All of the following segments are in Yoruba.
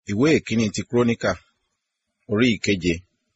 ìwé ìkíní ti kúrónìkà orí ìkeje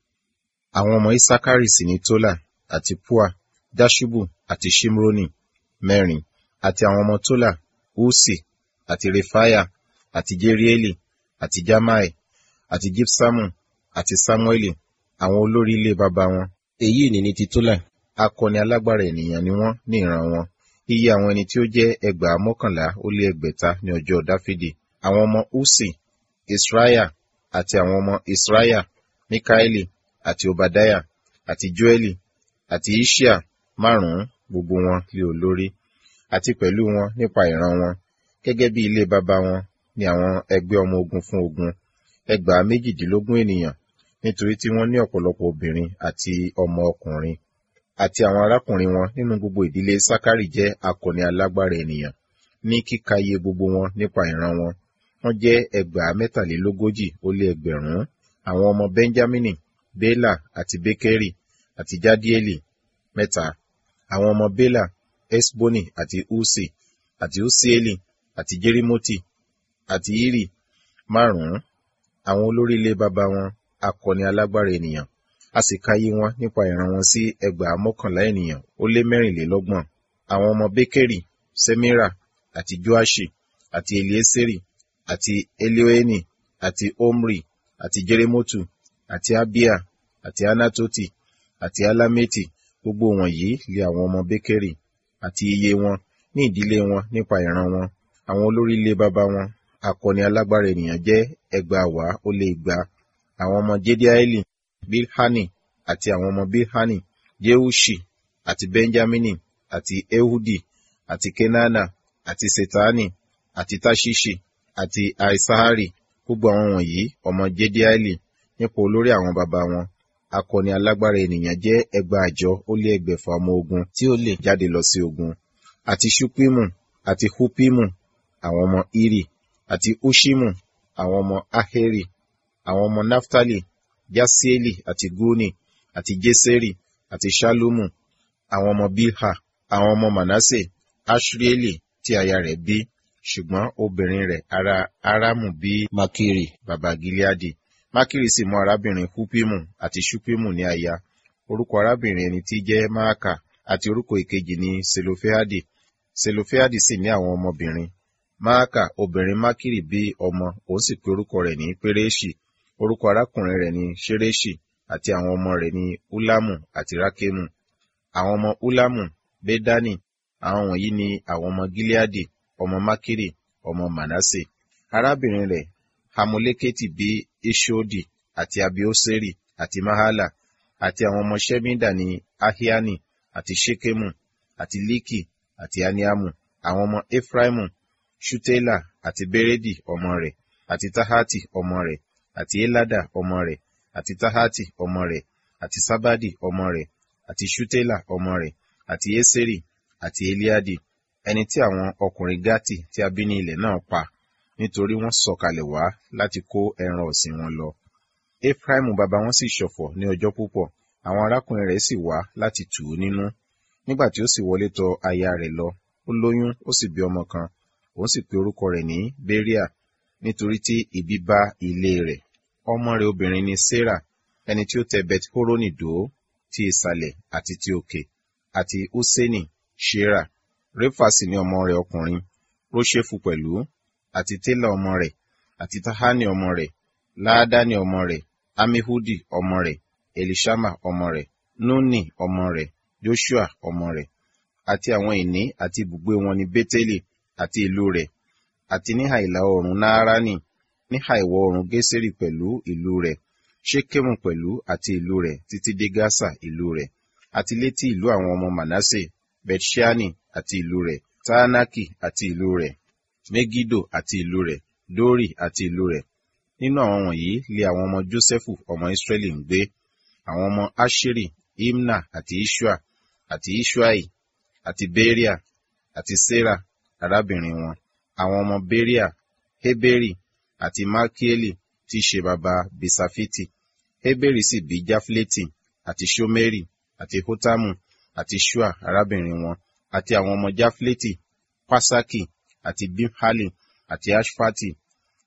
àwọn ọmọ isakari sì ni tola àti pua dashubu àti shimroni mẹ́rin àti àwọn ọmọ tola usi àti refaya àti jerieli àti jamai àti jipsamu àti samueli àwọn olórí ilé baba wọn èyí ni ní ti tola akọni alágbára ènìyàn ni wọ́n ní ìran wọn iye àwọn ẹni tí ó jẹ́ ẹgbàá mọ́kànlá ó lé ẹgbẹ̀ta ní ọjọ́ dáfídì àwọn ọmọ usi israya àti àwọn ọmọ israya mikaeli àti obadaya àti joeli àti ishia márùn-ún gbogbo wọn lé olórí àti pẹ̀lú wọn nípa ìran wọn gẹ́gẹ́ bí ilé baba wọn ni àwọn ẹgbẹ́ ọmọ ogun fún ogun ẹgbàá méjìdínlógún ènìyàn nítorí tí wọ́n ní ọ̀pọ̀lọpọ̀ obìnrin àti ọmọ ọkùnrin àti àwọn arákùnrin wọn nínú gbogbo ìdílé sakari jẹ́ akọni alágbára ènìyàn ní kíka iye gbogbo wọn nípa ìran wọn wọ́n jẹ́ ẹgbàá mẹ́tàlélógójì ó lé ẹgbẹ̀rún àwọn ọmọ benjamini bela àti bekeri àti jadieli mẹ́ta àwọn ọmọ bela esboni àti usi àti usieli àti jerimoti àti iri márùn-ún àwọn olórí ilé baba wọn akọni alágbára ènìyàn a sì ka iye wọn nípa ìran wọn sí ẹgbàá mọ́kànlá ènìyàn ó lé mẹ́rìnlélọ́gbọ̀n àwọn ọmọ bekeri semira àti joashi àti elieseri àti elioeni àti omri àti jeremotu àti abia àti anatoti àti alameti gbogbo wọ̀nyí lé àwọn ọmọ bekeri àti iye wọn ní ìdílé wọn nípa ìran wọn àwọn olórí ilé baba wọn akọni alágbára ènìyàn jẹ́ ẹgbàáwá ó lé igba àwọn ọmọ jediaeli bilhani àti àwọn ọmọ bilhani jeushi àti benjamini àti ehudi àti kenana àti setani àti tashishi àti aisahari gbogbo àwọn wọ̀nyí ọmọ jediaeli nípa olórí àwọn baba wọn akọni alágbára ènìyàn jẹ́ ẹgbàájọ ó lé ẹgbẹ̀fà ọmọ ogun tí ó lè jáde lọ sí ogun àti ṣupimu àti hupimu àwọn ọmọ iri àti ushimu àwọn ọmọ aheri àwọn ọmọ naftali jasieli àti guni àti jeseri àti shalumu àwọn ọmọ bilha àwọn ọmọ manase ashrieli tí aya rẹ̀ bí ṣùgbọ́n obìnrin rẹ̀ ará aramu bí makiri baba gileadi makiri sì mú arábìnrin hupimu àti shupimu ní aya orúkọ arábìnrin ẹni tí jẹ́ maaka àti orúkọ ìkejì ní selofeadi selofeadi sì ní àwọn ọmọbìnrin maaka obìnrin makiri bí ọmọ òun sì pe orúkọ rẹ̀ ní pereshi orúkọ arákùnrin rẹ̀ ní ṣereshi àti àwọn ọmọ rẹ̀ ní ulamu àti rakemu àwọn ọmọ ulamu bedani àwọn wọ̀nyí ni àwọn ọmọ gileadi ọmọ makiri ọmọ manase arábìnrin rẹ̀ hamuleketi bí ishodi àti abioseri àti mahala àti àwọn ọmọ shemida ní ahiani àti shekemu àti liki àti aniamu àwọn ọmọ efraimu shutela àti beredi ọmọ rẹ̀ àti tahati ọmọ rẹ̀ àti elada ọmọ rẹ̀ àti tahati ọmọ rẹ̀ àti sabadi ọmọ rẹ̀ àti shutela ọmọ rẹ̀ àti eseri àti eliadi ẹni tí àwọn ọkùnrin gati tí a bí ní ilẹ̀ náà pa nítorí wọ́n sọ̀kalẹ̀ wá láti kó ẹran ọ̀sìn wọn lọ. Efraimu bàbá wọn sì ṣọ̀fọ̀ ní ọjọ́ púpọ̀, àwọn arákùnrin rẹ̀ sì wá láti tù ú nínú. Nígbà tí ó sì wọlé tọ aya rẹ̀ lọ, ó lóyún ó sì bí ọmọ kan, òun sì pe orúkọ rẹ̀ ní Beria, nítorí tí ibi bá ilé rẹ̀. Ọmọ rẹ̀ obìnrin ni Sarah, ẹni tí ó tẹ Bet Horoni dó, ti ìsàlẹ̀ àti ti òkè, àti Huseni, Shera. Réfà sì ni ọmọ rẹ̀ ọkùnrin, Róṣèfù pẹ̀lú, àti Télà ọmọ rẹ̀, àti Tahani ọmọ rẹ̀, Láádání ọmọ rẹ̀, Amihudi ọmọ rẹ̀, Elishama ọmọ rẹ̀, Nuni ọmọ rẹ̀, Joshua ọmọ rẹ̀, àti àwọn ìní àti ibùgbé wọn ní Bétélì àti ìlú rẹ̀, àti níhà ìlà oòrùn Nááránì, níhà ìwọ̀ oòrùn Gésérì pẹ̀lú ìlú rẹ̀, Ṣékémù pẹ̀lú àti ìlú rẹ̀ títí dé Gásà ìlú rẹ̀, àti létí ìlú àwọn ọmọ Manasse, Bethṣani àti ìlú rẹ̀, Táánákì àti ìlú rẹ̀, Megido àti ìlú rẹ̀, Dori àti ìlú rẹ̀. Nínú àwọn wọ̀nyí lé àwọn ọmọ Jósẹ́fù ọmọ Ísírẹ́lì ń gbé. Àwọn ọmọ Asheri, Imna àti Ishua, àti Ishuai, àti Beria, àti Sera, arábìnrin wọn. Àwọn ọmọ Beria, Heberi, àti Malkieli, tí í ṣe baba Bisafiti. Heberi sì bí Jafleti, àti Shomeri, àti Hotamu, àti Shua, arábìnrin wọn, àti àwọn ọmọ Jafleti, Pasaki, àti Bimhali, àti Ashfati,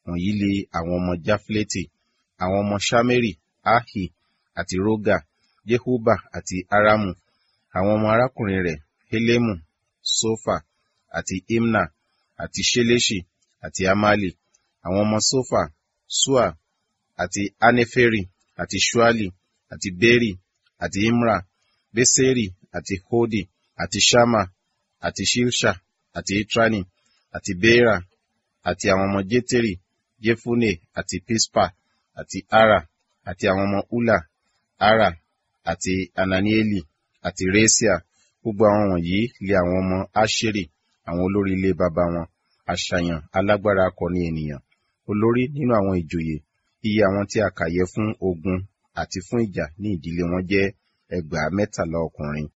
wọ̀nyí li àwọn ọmọ jáflétì àwọn ọmọ sámérì áhì àti rógà jehuba àti aramu àwọn ọmọ arákùnrin rẹ̀ helemu sofa àti imna àti ṣeléṣì àti amali àwọn ọmọ sofa sua àti aneferi àti shuali àti beri àti imra beseri àti hodi àti shama àti shilsha àti itrani àti beera àti àwọn ọmọ jeteri jefune àti pispa àti ara àti àwọn ọmọ ula ara àti ananieli àti resia gbogbo àwọn wọ̀nyí lé àwọn ọmọ asheri àwọn olórí ilé baba wọn àṣàyàn alágbára akọni ènìyàn olórí nínú àwọn ìjòyè iye àwọn tí a kà yẹ fún ogun àti fún ìjà ní ìdílé wọn jẹ́ ẹgbàá mẹ́tàlá ọkùnrin